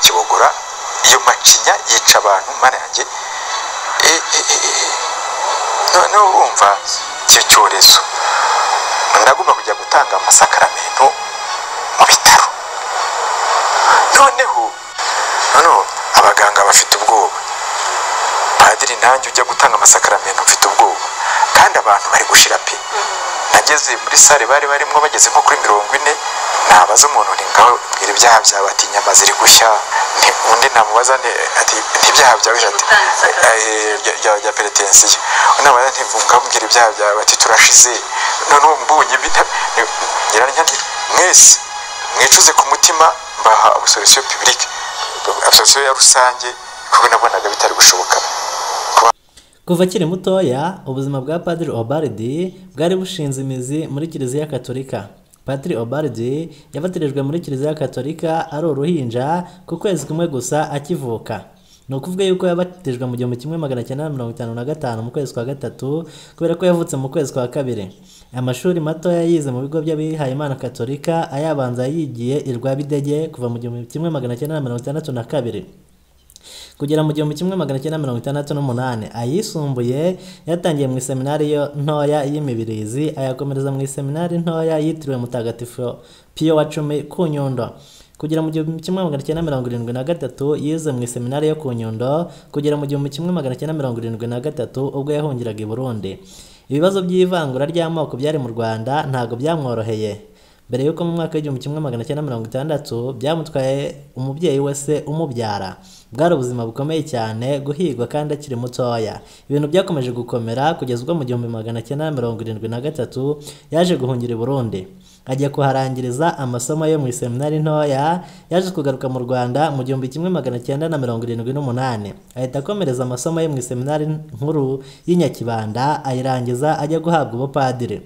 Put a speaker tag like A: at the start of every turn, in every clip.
A: kibogora iyo macinya yica abantu mana yanjye noneho urumva icyo cyorezo ndagomba kujya gutanga amasakaramentu mu bitaro noneho noneho abaganga bafite ubwoba padiri nanjye ujya gutanga amasakaramentu mfite ubwoba kandi abantu bari gushira pe nageze muri sale bari barimo bageze nko kuri mirongo ine nabaza umuntu ni ngaho mbwira ibyaha byawe ati inyama ziri gushya Nti- undi namubaza nti ati ibyaha byawe ati eh, rya- rya- rya peretensiyo namubaza nti ngaho mbwira ibyaha byawe ati turashize noneho mbunye bita- ni- ngira nti mwese mwicuze ku mutima mbaha absolution publique absolution ya rusange kuko nabonaga bitari gushoboka
B: kuva akiri mutoya ubuzima bwa padiri obaridi bwari bushinze imizi muri kiliziya katolika padiri obaridi yafatirijwe muri kiliziya katolika ari uruhinja ku kwezi kumwe gusa akivuka ni ukuvuga yuko yabatijwe mu gihumbi kimwe magana cyenda mirongo itanu na gatanu mu kwezi kwa gatatu kubera ko yavutse mu kwezi kwa kabiri amashuri mato yayize mu bigo by'abihaye imana katolika ayabanza yigiye i rwabidege kuva mu gihumbi kimwe magana cyenda mirongo itandatu na kabiri kugera mu gihumbi kimwe magana cyenda mirongo itandatu n'umunani ayisumbuye yatangiye mu iseminari yo ntoya y'imibirizi ayakomereza mu iseminari ntoya yitiriwe mutagatifu piyo wa cumi ku nyundo kugera mu gihumbi kimwe magana cyenda mirongo irindwi na gatatu yize mu iseminari yo ku nyundo kugera mu gihumbi kimwe magana cyenda mirongo irindwi na gatatu ubwo yahungiraga i burundi ibibazo by'ivangura ry'amoko byari mu rwanda ntabwo byamworoheye mbere y'uko mu mwaka w'igihumbi kimwe magana cyenda mirongo itandatu byamutwaye umubyeyi we se umubyara bwari ubuzima bukomeye cyane guhigwa kandi akiri mutoya ibintu byakomeje gukomera kugeza ubwo mu gihumbi magana cyenda mirongo irindwi na gatatu yaje guhungira i burundi ajya kuharangiriza amasomo yo mu iseminari ntoya yaje kugaruka mu rwanda mu gihumbi kimwe magana cyenda na mirongo irindwi n'umunani ahita akomereza amasomo ye mu iseminari nkuru y'inyakibanda ayirangiza ajya guhabwa ubupadiri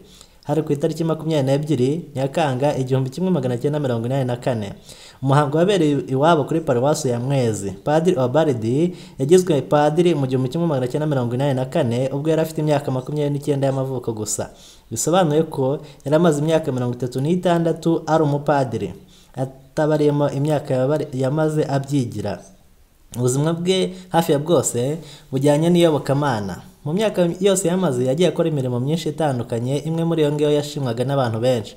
B: hari ku itariki makumyabiri n'ebyiri nyakanga igihumbi kimwe magana cyenda mirongo inani na kane umuhango wabereye iwabo kuri paruwasi ya mwezi padiri obaridi yagizwe padiri mu gihumbi kimwe magana cyenda mirongo inani na kane ubwo yari afite imyaka makumyabiri n'icyenda y'amavuko gusa bisobanuye ko yari amaze imyaka mirongo itatu n'itandatu ari umupadiri atabariyemo imyaka yabari- yamaze abyigira ubuzima bwe hafi ya bwose bujyanye n'iyobokamana mu myaka yose yamaze yagiye akora imirimo myinshi itandukanye imwe muri iyo ngiyo yashimwaga n'abantu benshi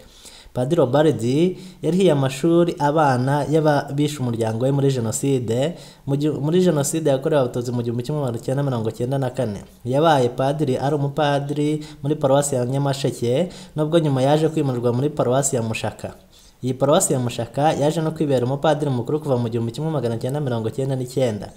B: padiri baridi yarihiye amashuri abana y'ababishe umuryango we muri jenoside mu gihu- muri jenoside yakorewe abatutsi mu gihumbi kimwe magana cyenda mirongo cyenda na kane yabaye padiri ari umupadiri muri paruwasi ya nyamasheke nubwo nyuma yaje kwimurwa muri paruwasi ya mushaka iyi paruwasi ya mushaka yaje no kwibera umupadiri mukuru kuva mu gihumbi kimwe magana cyenda mirongo cyenda n'icyenda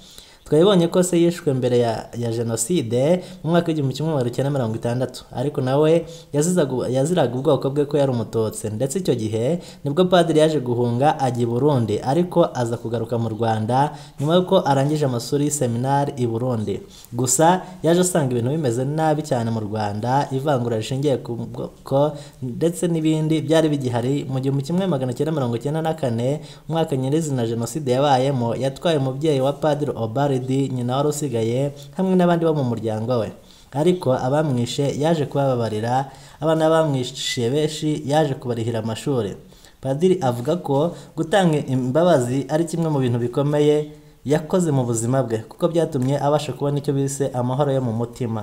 B: twabibonye ko se yishwe mbere ya, ya jenoside mu mwaka w'igihumbi kimwe magana cyenda mirongo itandatu ariko nawe yazizaga- yaziraga ubwoko bwe ko yari umututsi ndetse icyo gihe nibwo padiri yaje guhunga ajya i burundi ariko aza kugaruka mu rwanda nyuma y'uko arangije amashuri y'iseminari i burundi gusa yaje asanga ibintu bimeze nabi cyane mu rwanda ivangura rishingiye ku bwoko ndetse n'ibindi byari bigihari mu gihumbi kimwe magana cyenda mirongo cyenda na kane umwaka nyirizina jenoside yabayemo yatwaye umubyeyi wa padiri obaridi nyina wari usigaye hamwe n'abandi bo mu muryango we ariko abamwishe yaje kubababarira abana bamwishe benshi yaje kubarihira amashuri padiri avuga ko gutanga imbabazi ari kimwe mu bintu bikomeye yakoze mu buzima bwe kuko byatumye abasha kubona icyo bise amahoro yo mu mutima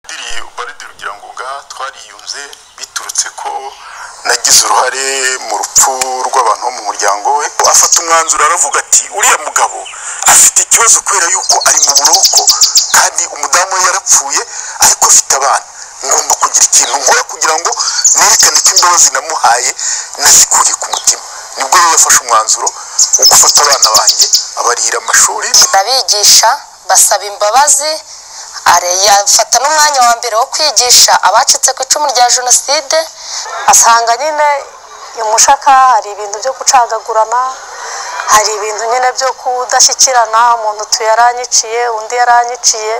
C: padiri ubaride rugira ngo nga twariyunze biturutse ko nagize uruhare mu rupfu rw'abantu bo mu muryango we afata umwanzuro aravuga ati uriya mugabo afite ikibazo kubera yuko ari mu buroko kandi umudamu we yarapfuye ariko afite abana ngomba kugira ikintu nkora kugira ngo nerekane ko imbabazi namuhaye nazikuriye ku mutima nibwo rero yafashe umwanzuro wo gufata abana banjye abarihira amashuri
D: abigisha basaba imbabazi are- yafata n'umwanya wa mbere wo kwigisha abacitse ku icumu rya jenoside
E: asanga nyine imushaka hari ibintu byo gucagagurana hari ibintu nyine byo kudashyikirana umuntu utu yaranyiciye undi yaranyiciye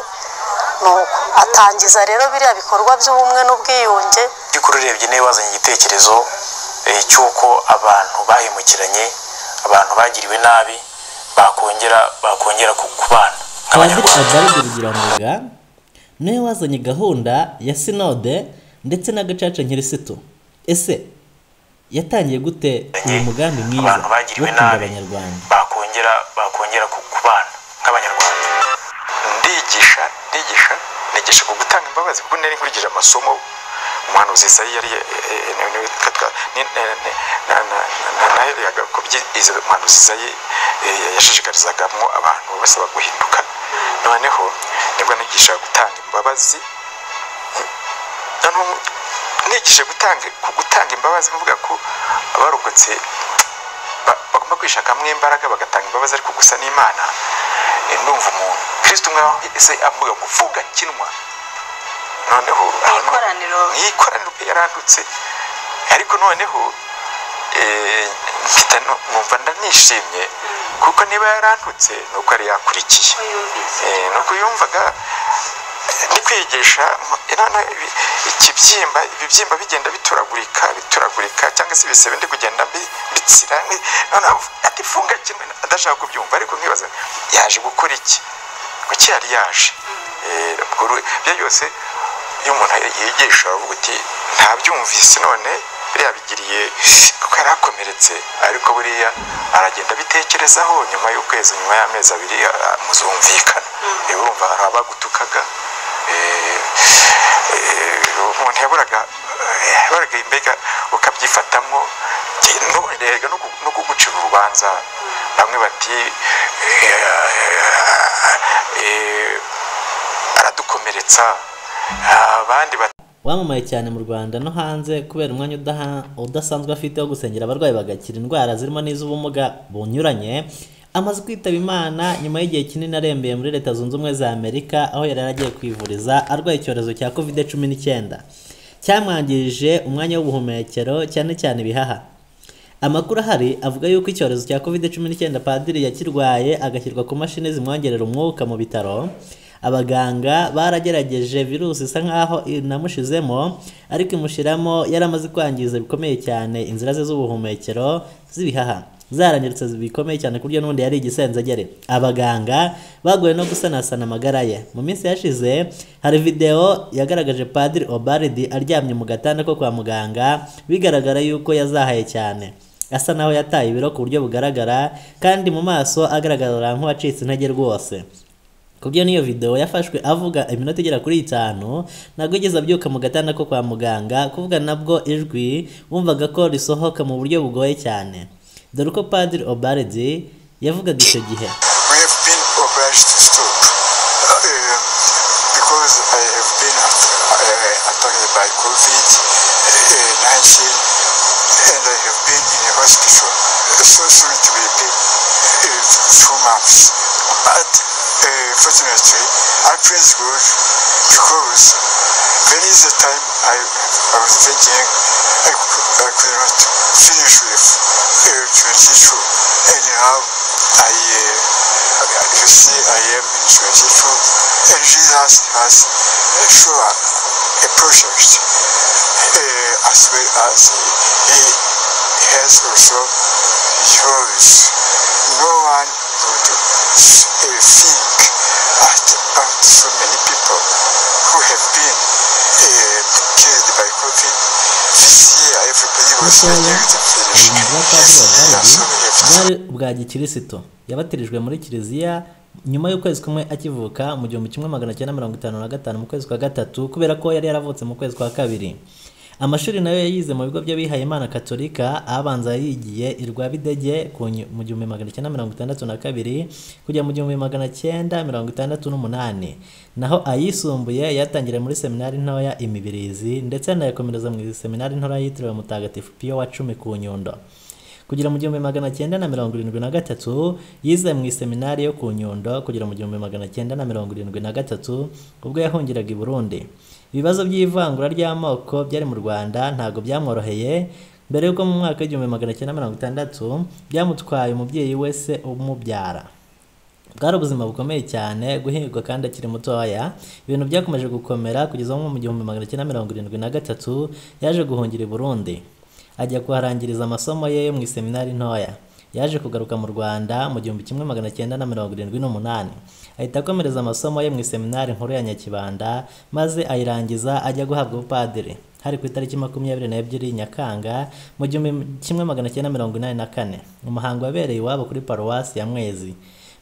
E: nuko atangiza rero biriya bikorwa by'ubumwe n'ubwiyunge
F: by'ukuri urebye niba wazanye igitekerezo eh, cy'uko abantu bahemukiranye abantu bagiriwe nabi bakongera bakongera ku- kubana
B: Padiri
F: nk'abanyarwanda
B: Adalide Rugirangoga niwe wazanye gahunda ya sinode ndetse n'agacaca nkirisitu ese yatangiye gute uyu mugambi mwiza
F: abantu
B: wo
F: bagiriwe
B: kunga
F: nabi
B: abanyarwanda
F: bakongera bakongera bakongera ku- kubana nk'abanyarwanda
A: ndigisha ndigisha nigisha ku gutanga imbabazi kuko nari nkurikije amasomo umuhanuzi isayi yari nahereyaga ku byiza umuhanuzi isayi eh, yashishikarizagamo abantu basaba guhinduka noneho nibwo nigisha gutanga imbabazi Na n'ubu nigishe gutanga ku gutanga imbabazi mvuga ko abarokotse ba- bagomba kwishakamo imbaraga bagatanga imbabazi ariko gusa n'imana eh, ndumva umuntu kristo umwe se avuga kuvuga kinwa noneho ahantu-
G: ikoraniro.
A: mu ikoraniro pe yarandutse ariko noneho eh, mpita nu- numva ndanishimye kuko niba yarandutse ni uko yari yakurikiye
G: yumvise
A: Eh, nuko yumvaga eh, ndi kwigisha mu- eh, none ibi- ikibyimba ibibyimba bigenda bituragurika bituragurika cyangwa se ibisebe ndi kugenda mbi- mbitsira ni- none avu- ati funga kimwe adashaka kubyumva ariko nkibaza yaje gukora iki kuki yari yaje Eh, ubwo ru- ibyo byose iyo umuntu yigisha aravuga uti ntabyumvise none biriya bigiriye kuko yari akomeretse ariko buriya aragenda abitekerezaho nyuma y'ukwezi nyuma y'amezi abiri ah, muzumvikana urumva hari abagutukaga eh, eh, umuntu yaburaga eh, yaburaga imbega ukabyifatamo Njye none erega no ku- no kugucira urubanza bamwe bati eh, eh, aradukomeretsa abandi bati
B: wamamaye cyane mu rwanda no hanze kubera umwanya udaha- udasanzwe afite wo gusengera abarwayi bagakira indwara zirimo n'iz'ubumuga bunyuranye amaze kwitaba imana nyuma y'igihe kinini arembeye muri leta zunze ubumwe za amerika aho yari yaragiye kwivuriza arwaye icyorezo cya kovide cumi n'icyenda cyamwangirije umwanya w'ubuhumekero cyane cyane ibihaha Amakuru ahari avuga yuko icyorezo cya covid cumi n'icyenda padiri yakirwaye agashyirwa ku mashini zimwongerera umwuka mu bitaro abaganga baragerageje virusi isa nkaho inamushizemo ariko imushiramo yari amaze kwangiza bikomeye cyane inzira ze z'ubuhumekero z'ibihaha zarangiritse bikomeye cyane ku buryo n'ubundi yari igisenzegere abaganga bagoye no gusanasana amagara ye mu minsi yashize hari videwo yagaragaje padiri obaridi aryamye mu gatanda ko kwa muganga bigaragara yuko yazahaye cyane asa naho yataye ibiro ku buryo bugaragara kandi mu maso agaragara nk'uwacitse intege rwose kubyo niyo video yafashwe avuga iminota igera kuri itanu ntabwo yigeze abyuka mu gatanda ko kwa muganga kuvuga nabwo ijwi wumvaga ko risohoka mu buryo bugoye cyane dore uko padiri obaridi yavugaga icyo gihe
C: we have been obliged to stop uh, um, because I have been uh, attacked by COVID uh, 19 and I have been in a hospital so soon to be paid uh, two months. But uh, fortunately, I praise God because there is a time I, I was thinking I, could- I could not finish with uh, 22 and now I uh, you see, I am in 22, and Jesus has sure a project, uh, as well as he has also yours. No one would uh, think at, at so many people who have been uh, killed by COVID. This year, everybody was
B: Butoya,
C: ready to finish.
B: ubuzima bwa padiri Obaridi bwari
C: Yes, yeah, so we have to
B: ubwa gikirisitu yabatirijwe muri kiliziya nyuma y'ukwezi kumwe akivuka mu gihumbi kimwe magana cyenda mirongo itanu na gatanu mu kwezi kwa gatatu kubera ko yari yaravutse mu kwezi kwa kabiri amashuri nayo yayize mu bigo by'abihaye imana katolika abanza yigiye irwa bidege ku nyu- mu gihumbi magana cyenda mirongo itandatu na kabiri kujya mu gihumbi magana cyenda mirongo itandatu n'umunani naho ayisumbuye yatangiriye muri seminari ntoya imibirizi ndetse anayakomereza mu seminari ntoya yitiriwe mutagatifu piyo wa cumi ku nyundo kugera mu gihumbi magana cyenda na mirongo irindwi na gatatu yize mu iseminari yo ku nyundo kugera mu gihumbi magana cyenda na mirongo irindwi na gatatu ubwo yahungiraga i burundi ibibazo by'ivangura ry'amoko byari mu rwanda ntabwo byamworoheye mbere y'uko mu mwaka w'igihumbi magana cyenda mirongo itandatu byamutwaye umubyeyi we se umubyara bwari ubuzima bukomeye cyane guhirwa kandi akiri mutoya ibintu byakomeje gukomera kugeza nko mu gihumbi magana cyenda mirongo irindwi na gatatu yaje guhungira i burundi ajya kuharangiriza amasomo ye yo mu iseminari ntoya yaje kugaruka mu rwanda mu gihumbi kimwe magana cyenda na mirongo irindwi n'umunani ahita akomereza amasomo ye mu iseminari nkuru ya nyakibanda maze ayirangiza ajya guhabwa ubupadiri hari ku itariki makumyabiri n'ebyiri nyakanga mu gihumbi kimwe magana cyenda mirongo inani na kane umuhango wabereye iwabo kuri paruwasi ya mwezi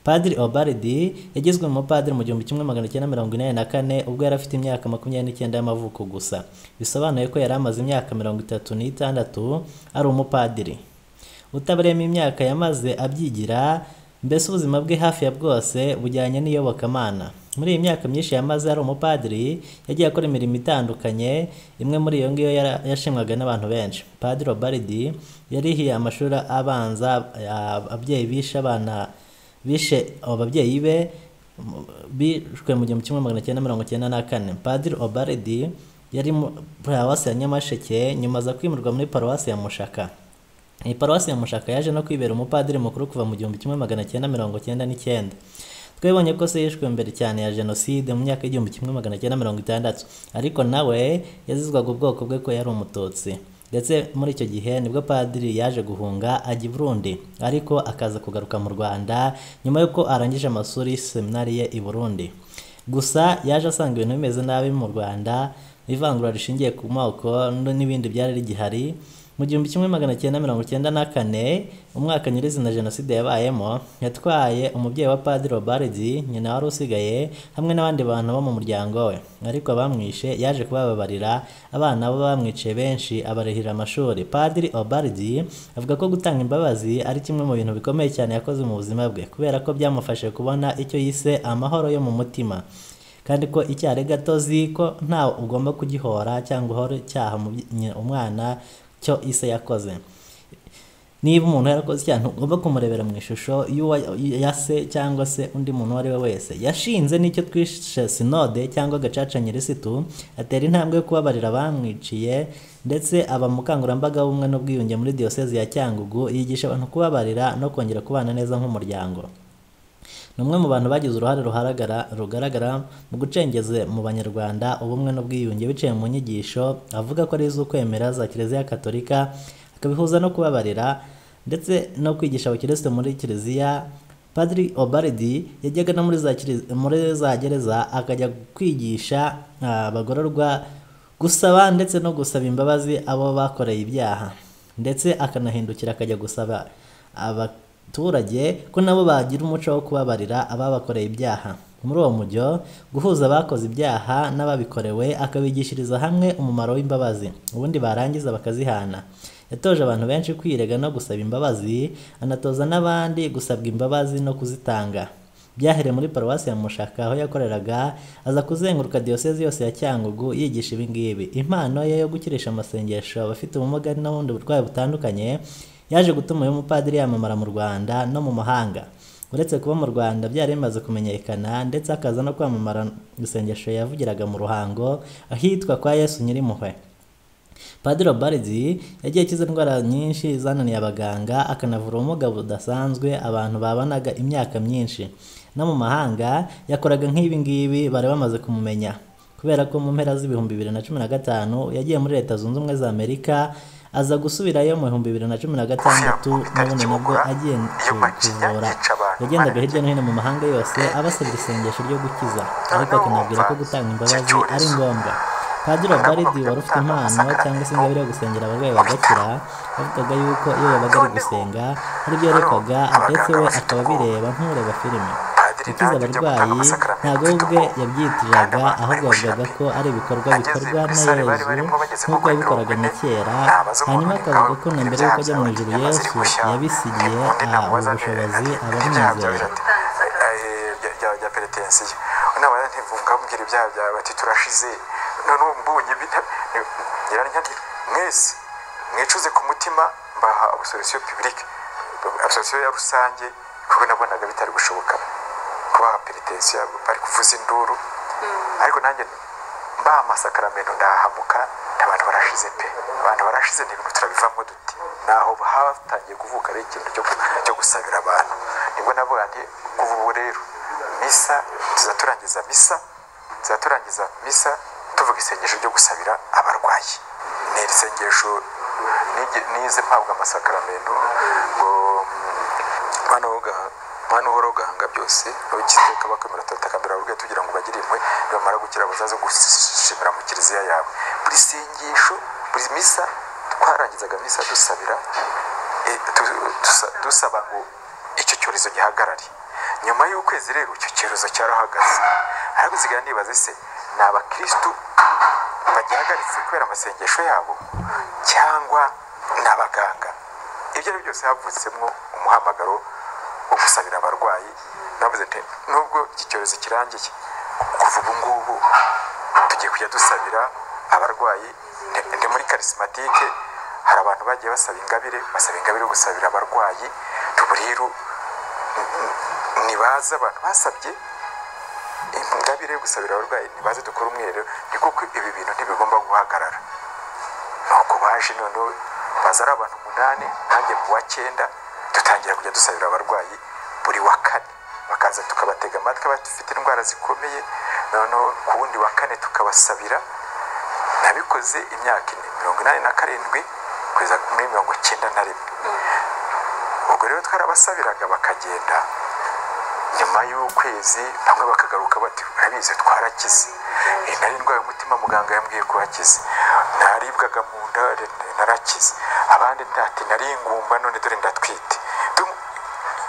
B: padiri obaridi yagizwe umupadiri mu gihumbi kimwe magana cyenda mirongo inani na kane ubwo yari afite imyaka makumyabiri n'icyenda y'amavuko gusa bisobanuye ko yari amaze imyaka mirongo itatu n'itandatu ari umupadiri utabariyemo imyaka yamaze abyigira mbese ubuzima bwe hafi ya bwose bujyanye n'iyobokamana muri iyi myaka myinshi yamaze ari umupadiri yagiye akora imirimo itandukanye imwe muri iyo ngiyo yara- yashimwaga n'abantu benshi padiri obaridi yarihiye amashuri abanza a- ababyeyi bishe abana bishe ababyeyi be mu- bishwe mu gihumbi kimwe magana cyenda mirongo cyenda na kane padiri obaridi yari mu- paruwasi ya nyamasheke nyuma aza kwimurwa muri paruwasi ya mushaka iyi paruwasi ya mushaka yaje no kwibera umupadiri mukuru kuva mu gihumbi kimwe magana cyenda mirongo cyenda n'icyenda twebonye ko se yishwe mbere cyane ya jenoside mu myaka y'igihumbi kimwe magana cyenda mirongo itandatu ariko nawe yazizwaga ubwoko bwe ko yari umututsi ndetse muri icyo gihe nibwo padiri yaje guhunga ajya i burundi ariko akaza kugaruka mu rwanda nyuma y'uko arangije amashuri seminari ye i burundi gusa yaje asanga ibintu bimeze nabi mu rwanda ivangura rishingiye ku moko n- n'ibindi byari rigihari mu gihumbi kimwe magana cyenda mirongo cyenda na kane umwaka nyirizina jenoside yabayemo yatwaye umubyeyi wa padiri obaridi nyina wari usigaye hamwe n'abandi bantu bo mu muryango we ariko abamwishe yaje kubababarira abana bo bamwiciye benshi abarihira amashuri padiri obaridi avuga ko gutanga imbabazi ari kimwe mu bintu bikomeye cyane yakoze mu buzima bwe kubera ko byamufashije kubona icyo yise amahoro yo mu mutima kandi ko icyaha ari gatozi ko nta ugomba kugihora cyangwa uhore cyaha mu by- nyina- umwana cyo ise yakoze niba umuntu yarakoze icyaha ntugomba kumurebera mu ishusho y'uwa yase cyangwa se undi muntu uwo ari we wese yashinze n'icyo twishe sinode cyangwa gacaca nyirisitu atera intambwe yo kubabarira abamwiciye ndetse aba mukangurambaga w'ubumwe n'ubwiyunge muri diyosezi ya cyangugu yigisha abantu kubabarira no kongera kubana neza nk'umuryango ni umwe mu bantu bagize uruhare ruharagara rugaragara mu gucengeze mu banyarwanda ubumwe n'ubwiyunge biciye mu nyigisho avuga ko ari iz'ukwemera za kiliziya gatolika akabihuza no kubabarira ndetse no kwigisha abakirisitu muri kiliziya padiri obaridi yajyaga no muri za kili- muri za gereza akajya kwigisha ah, abagororwa gusaba ndetse no gusaba imbabazi abo bakoreye ibyaha ndetse akanahindukira akajya gusaba aba abaturage ko nabo bagira umuco wo kubabarira ababakoreye ibyaha muri uwo mujyo guhuza abakoze ibyaha n'ababikorewe akabigishiriza hamwe umumaro w'imbabazi ubundi barangiza bakazihana yatoje abantu benshi kwirega no gusaba imbabazi anatoza n'abandi gusabwa imbabazi no kuzitanga byahereye muri paruwasi ya mushaka aho yakoreraga aza kuzenguruka diyosezi yose ya cyangugu yigisha ibingibi impano ye yo gukirisha amasengesho abafite ubumuga n'ubundi burwayi butandukanye yaje gutuma uyu mupadiri yamamara mu rwanda no mu mahanga uretse kuba mu rwanda byari bimaze kumenyekana ndetse akaza no kwamamara isengesho yavugiraga mu ruhango ahitwa kwa yesu nyirimpuhwe padiri obaridi yagiye akiza indwara nyinshi zananiye abaganga akanavura ubumuga budasanzwe abantu babanaga imyaka myinshi no mu mahanga yakoraga nk'ibi ngibi bari bamaze kumumenya kubera ko mu mpera z'ibihumbi bibiri na cumi na gatanu yagiye muri leta zunze ubumwe za amerika aza gusubirayo mu bihumbi bibiri na cumi na gatandatu n'ubundi nabwo agiye kuvura yagendaga hirya no hino mu mahanga yose abasabira isengesho ryo gukiza ariko akanabwira ko gutanga imbabazi ari ngombwa padiri obaridi wari ufite impano cyangwa se ingabire yo gusengera abarwayi bagakira bavugaga yuko iyo yabaga ari gusenga hari ibyo yerekaga ndetse we akaba abireba nk'ureba filime gukiza abarwayi ntabwo we ubwe yabyitiraga ahubwo bavugaga ko ari ibikorwa bikorwa na yezu nk'uko yabikoraga na kera hanyuma akavuga ko na mbere y'uko ajya mu ijuru yesu yabisigiye ah, ubu bushobozi abamwizera
A: bya peretensiyo naba ntivungambwira ibyaha byawe bati turashize none ubu mbunye nyiranyangira mwese mwicuze ku mutima mbaha absolution publique absolution ya rusange kuko nabonaga bitari gushoboka kubaha peretensiyo bari kuvuza induru ariko nanjye mbaha amasakaramentu ndahahamuka abantu barashize pe abantu barashize ni ibintu turabivamo duti naho hatangiye kuvuka ari ikintu cyo ku- cyo gusabira abantu nibwo navuga nti kuva ubu rero misa tuzaturangiza misa tuzaturangiza misa tuvuga isengesho ryo gusabira abarwayi ni iri sengesho nige- nize mpabwa amasakaramentu ngo mm, mana woga mana uhora ugahanga byose abagiteka bakamera atatakambira ababwiye tugira ngo bagire imwe nibamara gukira bazaze gushimira mu kiliziya yawe buri sengesho buri misa twarangizaga misa dusabira eh, tu- dusa- dusaba ngo icyo cyorezo gihagarare nyuma y'ukwezi rero icyo cyorezo cyarahagaze ahubwo nsigaye nibaza ese ni abakirisitu bagihagaritse kubera amasengesho yabo cyangwa ni abaganga ibyo ari byo byose havutsemo umuhamagaro wo gusabira abarwayi navuze nti nubwo iki cyorezo kirangiye kuva ubu ngubu tugiye kujya dusabira abarwayi Ndi- ndi muri karisimatike hari abantu bagiye basaba ingabire basaba ingabire yo gusabira abarwayi tuburiru nibaza abantu basabye ingabire yo gusabira abarwayi ntibaze dukore umwero ni kuko ibi bintu ntibigomba guhagarara nuko baje noneho baza ari abantu umunani nanjye mu wa cyenda dutangira kujya dusabira abarwayi buri wa kane bakaza tukabatega amatwi abafite indwara zikomeye noneho ku wundi wa kane tukabasabira nabikoze imyaka ine mirongo inani na karindwi kugeza muri mirongo icyenda na rimwe ubwo rero twarabasabiraga bakagenda nyuma y'ukwezi bamwe bakagaruka bati urabizi twarakize Eh, nari ndwaye umutima muganga yambwiye ko wakize naribwaga mu nda eh, narakize abandi ati nari ingumba none dore ndatwite Dum-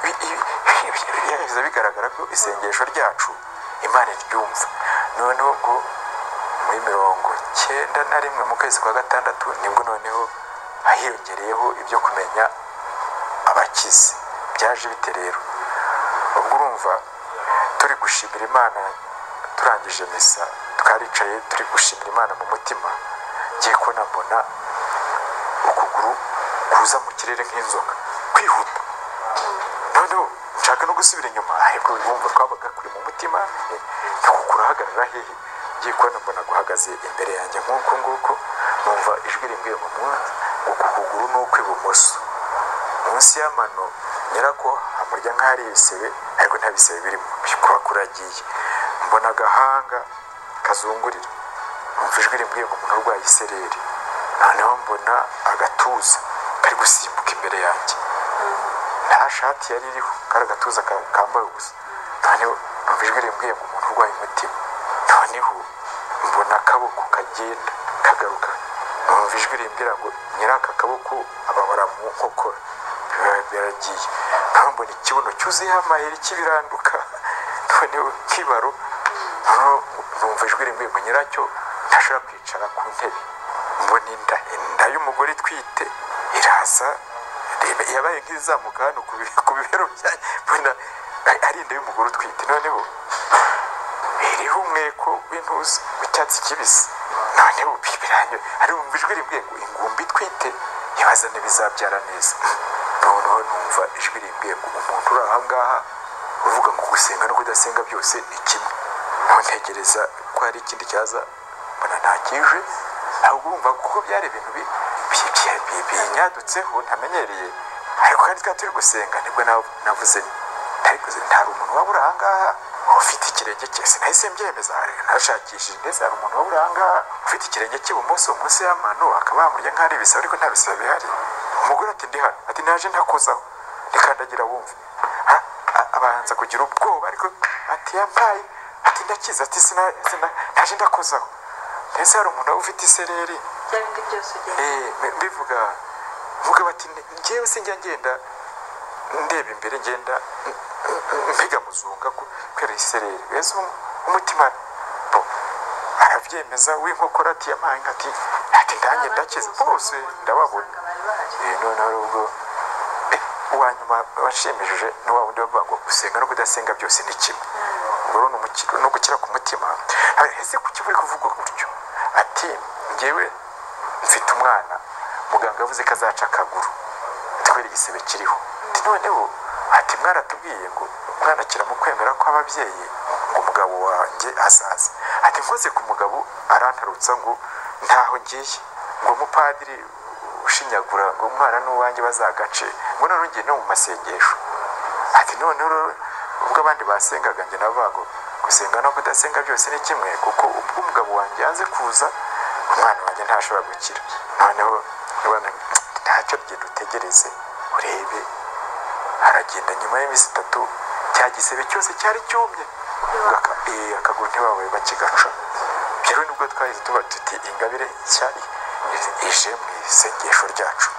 A: bi- ibi- ibi- ibi- biza bigaragara ko isengesho ryacu imana iryumva noneho ubwo muri mirongo cyenda na rimwe mu kwezi kwa gatandatu nibwo noneho hiyongereyeho ibyo kumenya abakize byaje bite rero ubwo urumva turi gushimira imana turangije misa twaricaye turi gushimira imana mu mutima ngiye kubona mbona ukuguru kuza mu kirere nk'inzoka kwihuta noneho nshaka no gusubira inyuma ariko urumva twabaga kuri mu mutima eh, nuko kurahagarara hehe ngiye kubona mbona guhagaze imbere yanjye nk'uko nguko numva ijwi rimbwiye mu munsi uku kuguru ni ukw'ibumoso munsi y'amano nyirako hamurya nk'ahari ibisebe ariko nta bisebe birimo kuba kuragiye mbona agahanga kazungurira umva ijwi rimbwiye ngo umuntu urwaye isereri noneho mbona agatuza kari gusimbuka imbere yanjye nta shati yari iriho kari agatuza ka- kambaye ubusa noneho numva ijwi rimbwiye ngo umuntu urwaye umutima noneho mbona akaboko kagenda kagaruka numva ijwi rimbwira ngo nyiraka kaboko ababara mu nkokora biba biragiye noneho mbona ikibuno cyuzuyeho amayeri kibiranduka noneho kibaro noneho numva ijwi rimbwiye ngo nyiracyo ntashobora kwicara ku ntebe mbona inda inda y'umugore itwite iraza reba yabaye nk'izamuka hano ku bi- ku bibero byanyu mbona ari inda y'umugore utwite noneho iriho umweko w'intuzi w'icyatsi kibisi noneho biranyu ari mu ijwi rimbwiye ngo ingumbi itwite ibaza n'ibizabyara neza noneho numva ijwi rimbwiye ngo umuntu uri aha ngaha uvuga ngo gusenga no kudasenga byose ni kimwe aho ntegereza ko hari ikindi cyaza mbona ntakije ahubwo urumva kuko byari ibintu bi- bi- bi- bi- binyadutseho ntamenyereye ariko kandi twari turi gusenga nibwo nav- navuze ariko hari umuntu waba uri aha ngaha ufite ikirenge cye sinahise mbyemeza nashakishije ndetse hari umuntu waba uri aha ngaha ufite ikirenge cy'ibumoso munsi y'amano akaba yamurya nk'ahari ibisebe ariko nta bisebe bihari umugore ati ndi hano ati naje ntakozaho nikandagira wumve A- a- abanza kugira ubwoba ariko ati yampaye ati ndakiza ati "Sina- sina- naje ndakozaho ndetse hari umuntu waba ufite isereri
G: bya bindi byose ugenda
A: Eh, mbi- mbivuga mvuga bati "Ne- njyewe sinjya ngenda ndeba imbere ngenda m- m- mpiga muzunga ku- kubera isereri weza um- umutima bo arabyemeza w'inkokora ati yampaye inka ati ati ndanjye ndakize bose ndababona
G: bari bahari
A: Eh, noneho rero ubwo eh, uwa nyuma washimishije ni wa wundi bavuga ngo gusenga no kudasenga byose ni kimwe ubwo rero ni umukiro- ni ugukira ku mutima Hari- ese kuki buri kuvugwa gutyo ati ngewe mfite umwana muganga yavuze ko azaca akaguru atwere igisebe kiriho ati noneho ati mwaratubwiye ngo umwana kiramukwemera ko ababyeyi ngo umugabo wanjye azaza ati nkoze ku mugabo arantarutsa ngo ntaho ngiye ngo umupadiri ushinyagura ngo umwana n'uwanjye bazagace ngo noneho ngiye no mu masengesho ati noneho rero ubwo abandi basengaga njye navuga ngo gusenga no kudasenga byose ni kimwe kuko ubwo umugabo wanjye yanze kuza umwana wanjye ntashobora gukira noneho abana, ntacyo rye dutegereze urebe aragenda nyuma y'iminsi itatu cya gisebe cyose cyari cyumye Ubwo aka- eh, akaguru ntibabaye bakigaca rero nibwo twahise tuba tuti ingabire nshya ije mu isengesho ryacu